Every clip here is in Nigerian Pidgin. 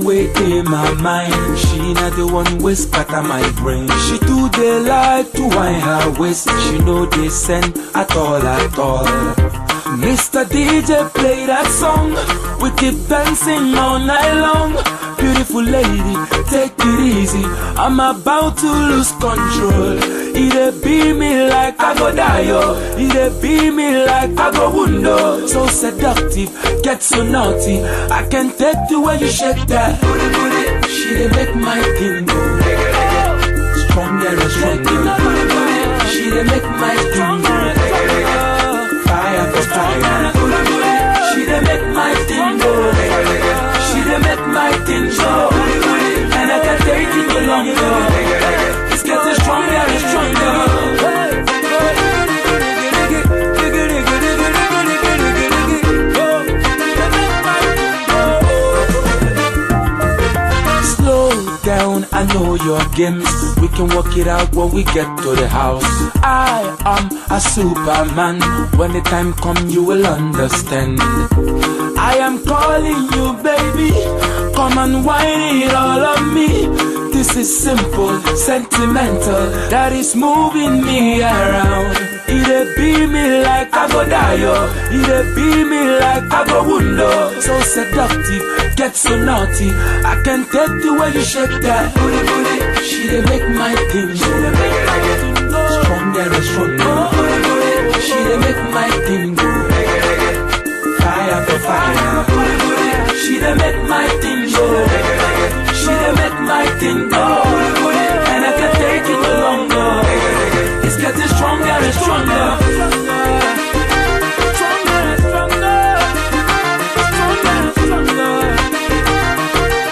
way in my mind. She not the one way scatter my brain. She do the like to wind her waist. She know they send at all at all. Mr. DJ play that song. We keep dancing all night long. Beautiful lady, take it easy. I'm about to lose control. It be me like I go die, yo. It be me like I go window. So seductive, get so naughty. I can take the way you shake that booty booty. She dey make my thing go stronger and stronger. She dey make my thing go fire for fire. She dey make my thing go. She dey make my thing go. And I can take it no longer. It's getting stronger and stronger. Slow down, I know your games. We can work it out when we get to the house. I am a superman. When the time come, you will understand. I am calling you, baby. Come and whine it all on me. This is simple, sentimental. That is moving me around. It be me like I go die, yo. It be me like I go window. So seductive, get so naughty. I can take the way you shake that booty booty. She dey make my thing, she dey make my thing go stronger and stronger. She dey make my thing go fire for fire. She dey make my thing go. She dey make my thing go. And I can take it no longer. It's getting stronger and stronger. Stronger and stronger. Stronger and stronger.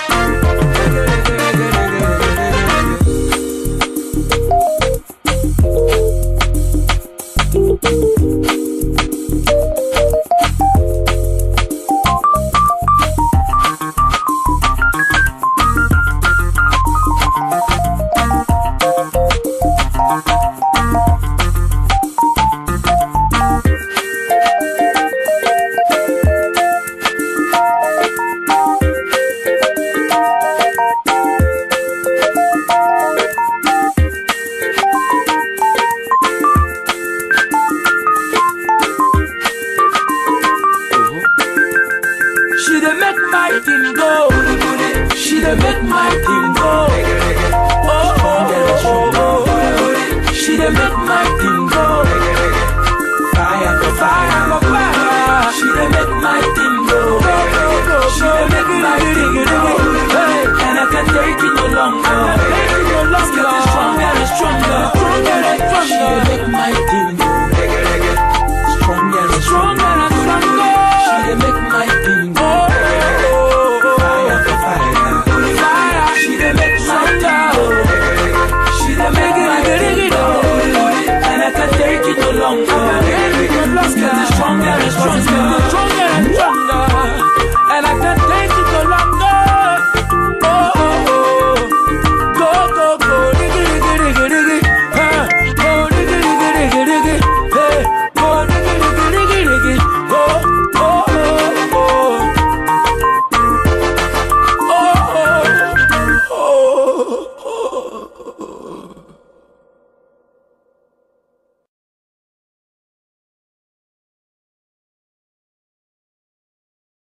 She dey make my thing go. She dey make my thing go. Oh, oh, oh, oh, oh. She dey make